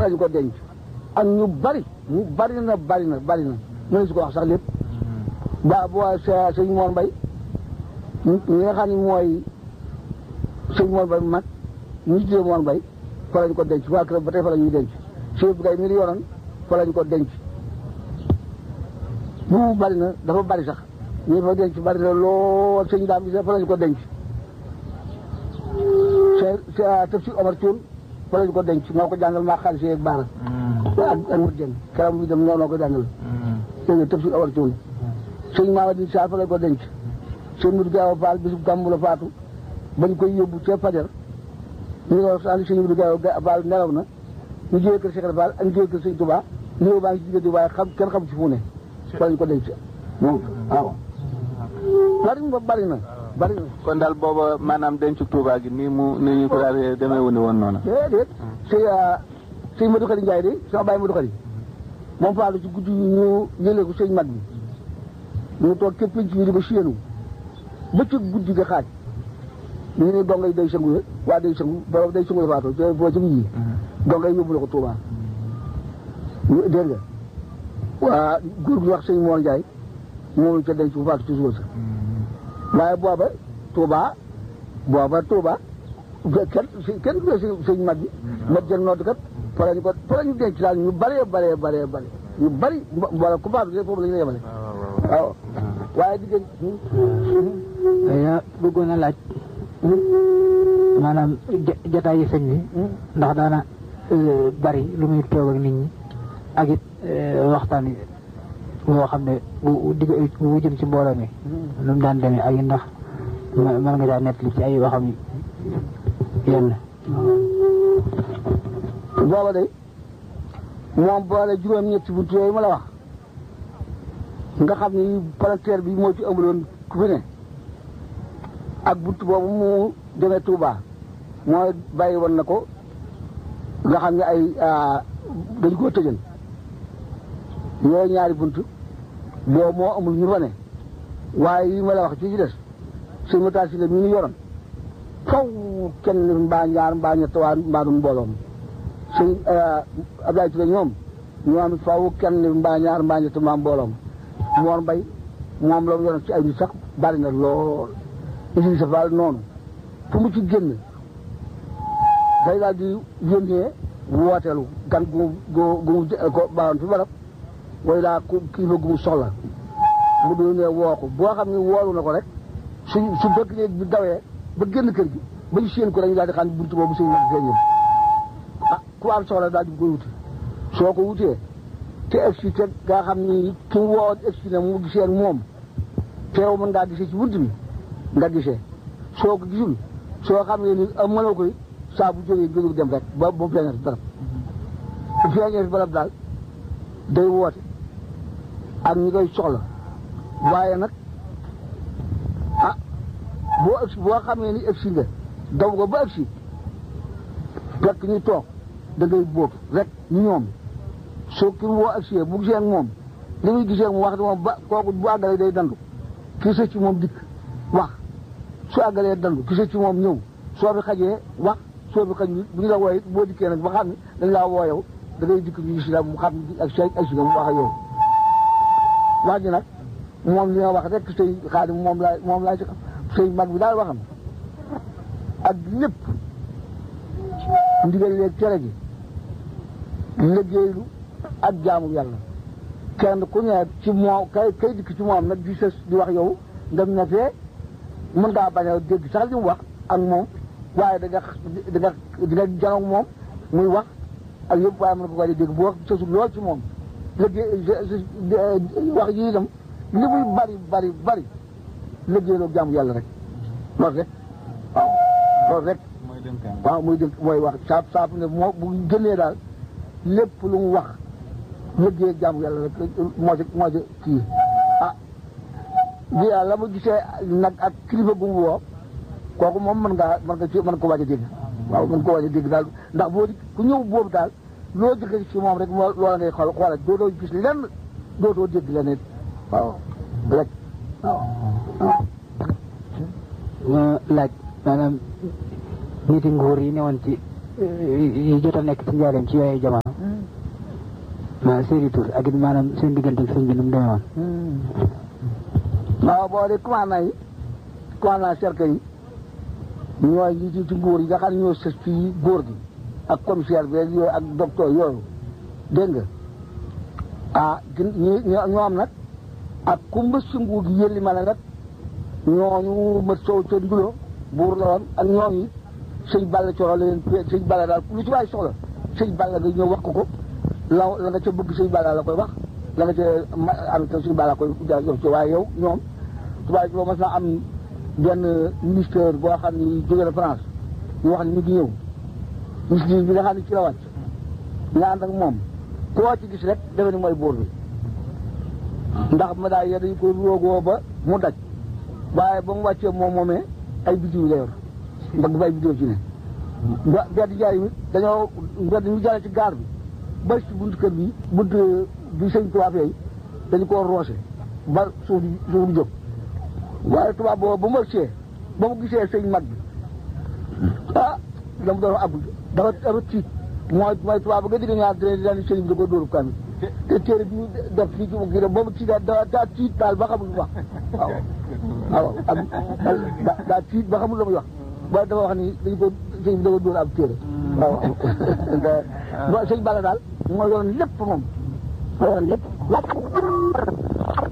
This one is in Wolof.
fa lañ ko denc ak ñu bari ñu bari na bari na bari na mënees su ko wax sax lépp ba boo sëñ Mor Mbay ñi nga xam ne mooy sëñ Mor Mbay mag ñu tuddee Mor Mbay fa lañ ko denc waa kër ba tey fa la ñuy denc chef bi kay mi yoroon fa lañ ko denc bu bari na dafa bari sax ñu fa denc bari na lool sëñ daam bi fa lañ ko denc c'est tëf si Omar Thioune fa lañ ko denc moo ko jàngal maa xaalis yeeg baara ak ak mut jën keroog bi dem ñoo noo ko jàngal dégg nga tëf si Omar Thioune sëñ Mamadou Sarr fa lañ ko denc sëñ Mudu Gaaw Faal bisu gàmmu la faatu bañ koy yóbbu ca Fajar ñu ngi wax sëñ Mudu Gaaw Faal nelaw na ñu jógee kër Cheikh Fall ak ñu jógee kër sëñ Touba ñëw baa ngi ci diggante waaye xam kenn xam ci fu ne fa lañ ko denc moom waaw bari na bari na bari na kon daal booba maanaam dencu Touba gi nii mu ni ñu ko daal demee wu ni woon noonu déedéet sëñ sëñ Madou Khari Ndiaye de sama bàyyi Madou Khari moom faatu ci guddi ñu yëlee ko sëñ mag bi ñu toog képp ci ñu di ko séenu ba ci guddi ga xaaj ñu ne donga yi day sëngu waa day sëngu borom day sëngu la faatu te foo ci yi donga yi yóbbu la ko Touba dégg nga waa góor gi wax sëñ Mor Ndiaye moom ca denc bu faatu ci suba sa waaye booba Touba booba Touba kenn kenn du si sëñ mag bi ma jël noot kat fa lañu ko fa lañu denc daal ñu bëree bëree bëree bëri ñu bëri wala ku faatu foofu la ñu la yemale waaw waaye diggante yaa bëggoon a laaj maanaam jataay yi sëñ bi ndax daana bari lu muy toog ak nit ñi ak it waxtaan yi boo xam ne bu digg bu jëm ci mbooloo mi lu mu daan demee ak ndax mën nga caa nettali ci ay waxam yenn booba de moom boole juróom-ñetti buntu yooyu ma la wax nga xam ni palanteer bi moo ci amuloon ku fi ne ak buntu boobu mu demee Touba mooy bàyyi woon na ko nga xam ne ay dañ koo tëjal yooyu ñaari bunt boobu moo amul ñu fa ne waaye yi ma la wax ci ci des sëñ Matar si la mi ñu yoroon faw kenn mbaa ñaar mbaa ñett waa mbaa dum mbooloom sëñ Abdoulaye Touré ñoom ñoom faw kenn mbaa ñaar mbaa ñett mbaa mbooloom Mor Mbay moom la mu yoroon ci ay nit sax bari na lool Idrissa Fall noonu fu mu ci génn day daal di yónnee wooteelu gan gu gu gu ko baaxoon fi barab way daa ku kilifa gu mu soxla mu du ne woo ko boo xam ne woolu na ko rek su su fekk léeg bi dawee ba génn kër gi ba ñu séen ko dañu daal di xam ne buntu boobu sëñ mag feeñul ah ku am soxla daal di koy wuti soo ko wutee te egsi te nga xam ni ki mu woo egsi ne mu gisee ak moom teew mën ngaa gisee ci bunt bi nga gisee soo ko gisul soo xam ne ni mënoo koy saa bu jógee jógee dem rek ba ba feeñee fi barab bu feeñee fi barab daal day woote ak ñi koy soxla waaye nag ah boo egsi boo xamee ni egsi nga daw nga ba egsi fekk ñu toog da ngay bóob rek ñu ñoom soo ki mu woo egsi bu gisee ak moom li muy gisee ak moom wax moom ba kooku bu àggalee day dandu kii sa ci moom dikk wax su àggalee dandu kii sa ci moom ñëw soo fi xajee wax soo fi xaj bu ñu la wooyee boo dikkee nag ba xam ne dañ laa woo yow da ngay dikk ñu gis la mu xam ak say ak si nga mu wax ak yow wax ji nag moom li nga wax rek sëy xaadim moom laa moom laa ci xam sëy mag bi daal waxam ak lépp ndigal leeg tere gi liggéeylu ak jaamu yàlla kenn ku ne ci moom kay kay dikk ci moom nag di sës di wax yow nga ne fee mën ngaa bañ a dégg sax li mu wax ak moom waaye da nga da nga di nga janoog moom muy wax ak yëpp waaye mën nga ko dégg bu wax sësul lool ci moom liggéey wax yi itam li muy bari bari bari liggéeyloo jaamu yàlla rek loolu rek waaw loolu rek waaw muy dënk mooy wax saab saab ne moo bu gënee daal lépp lu mu wax liggéey jaamu yàlla rek moo ci moo ci kii ah bi la mu gisee nag ak kilifa gu mu woo kooku moom mën ngaa mën nga ci mën ko waaj a dégg waaw mën ko waaj a dégg daal ndax boo di ku ñëw boobu daal loo jëkkee ci moom rek moo loola ngay xool xoola dootoo gis lenn dootoo dégg leneen waaw rek waaw ma laaj maanaam niti nguur yi newoon ci yi jot a nekk ci njaareem ci yooyu jamono ma seeni tur ak it maanaam seen diggante ak sëñ bi nu mu demee woon waaw boo dee commandant yi commandant cercle yi ñooy ñi ci ci nguur yi nga xam ne ñoo sës ci góor gi ak commissaire bi yooyu ak docteur yooyu dégg nga ah gin ñi ñoom nag ak ku mbës ci nguur gi yëlli ma ne nag ñooñu mët sow ca ndulo buur la woon ak ñooñu sëñ Balla coro la leen sëñ Balla daal lu ci waay soxla sëñ Balla nga ñëw wax ko ko la la nga ca bëgg sëñ Balla la koy wax la nga ca am ta sëñ Balla koy jox ci waaye yow ñoom tubaab bi mas naa am benn ministère boo xam ni jóge na France ñu wax ni ñu ngi ñëw ministre bi nga xam ne ci la wàcc nga ànd ak moom koo ci gis rek defe ni mooy buur bi ndax ma daal dañu ko roogoo ba mu daj waaye ba mu wàccee moom moomee ay bidiw la yor ndax dafa ay bidiw ci ne ba mbedd jaay mi dañoo mbedd ñu jàlle ci gaar bi ba ci buntu kër bi buntu bi sëñ tubaab yooyu dañu koo roose ba suuf di suuf di jóg waaye tubaab boobu ba mu wàccee ba mu gisee sëñ mag bi ah la mu doon ab dafa dafa tiit mooy mooy tubaab ba nga digg ñaar dina dina sëñ bi da ko dóoru kan te téere bi ñu def fii ci mu kii boobu tiit daa daa tiit daal ba xamul lu wax waaw waaw am daa tiit ba xamul la muy wax waaye dafa wax ni dañu ko sëñ bi da ko dóor ab téere waaw sëñ Balla daal moo yoroon lépp moom moo yoroon lépp